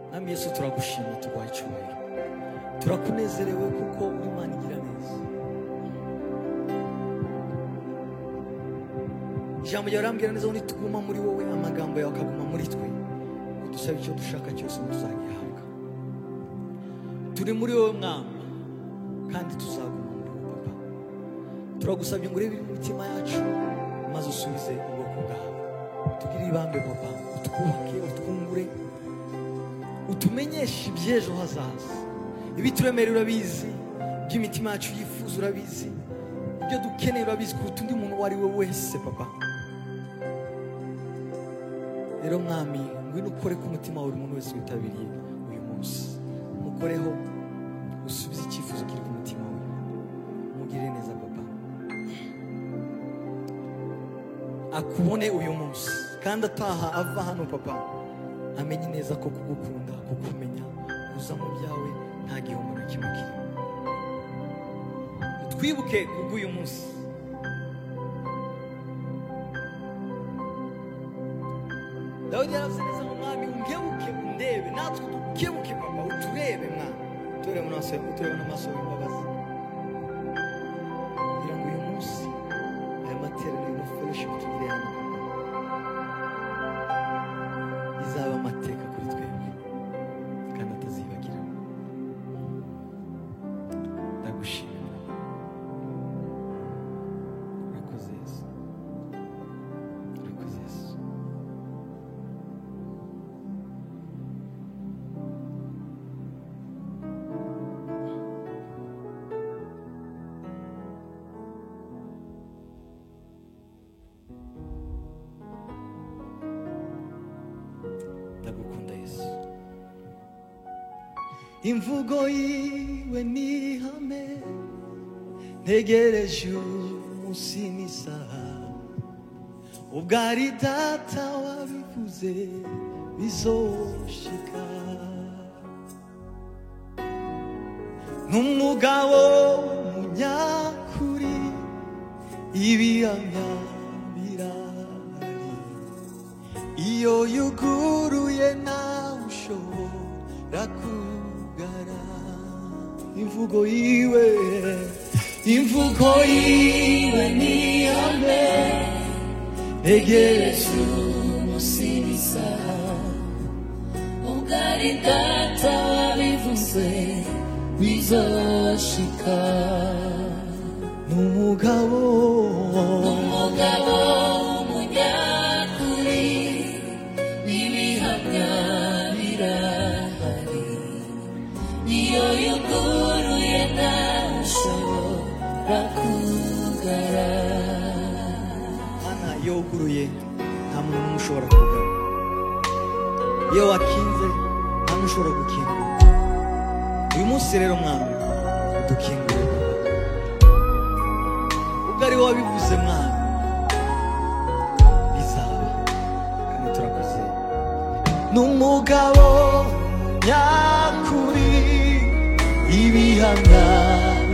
mwami yesu turagushima tuguha icyubahiro turakunezerewe kuko imana igira neza ijambo ryawe rambwira neza ngo nituguma muri wowe amagambo yawe akaguma muri twe udusaba icyo dushaka cyose tuzagihabwa turi muri wowe mwami kandi tuzaguma muri wowe papa turagusabye ngo urebe imitima yacu maze usubize ubwoko bwawe tugire ibambe papa utwubake utwungure utumenyeshe iby'ejo hazaza ibituremere urabizi iby'imitima yacu yifuza urabizi ibyo dukeneye urabizi kuruta undi muntu uwo ari we wese papa rero mwami ngwino ukore ku mutima wa buri muntu wese witabiriye uyu munsi mukoreho usubize icyifuzo kiri ku mutima we mugirire neza papa akubone uyu munsi kandi ataha ava hano papa amenye neza ko kugukunda kukumenya uza mu byawe nta gihombo na kimwe kirimo twibuke kubw'uyu munsi dawidi yaravuze neza ngo mwami unkebuke undebe natwe dukebuke papa uturebe mwana uturebe mu maso uturebe n'amaso y'imbabazi kugira ngo uyu munsi aya materaniro na fellowship tugire hano izaba amateka kuri twebwe kandi atazibagira ndagushimira urakoze yesu urakoze yesu ndagukunda yesu imvugo yiwe ni ihame ntegereje umunsi n'isaha ubwo ari data wabivuze bizoshika n'umugabo munyakuri ibihamya birahari iyo yuguruye nawe ushobora kugara imvugo yiwe imvugo yiwe ni ihame ntegereje umusibisa ugari data wabivuze bizoshika n'umugabo umugabo w'umunyakuri n'ibihamya birahari niyo yuguruye nawe ushobora kugara hana iyo wuguruye nta muntu n'umwe ushobora kugara iyo wakinze nta n'umwe ushobora gukingura uyu munsi rero mwana dukingure ubwo ari wowe wabivuze mwana bizaba kandi turakoze n'umugabo nyakuri ibihamya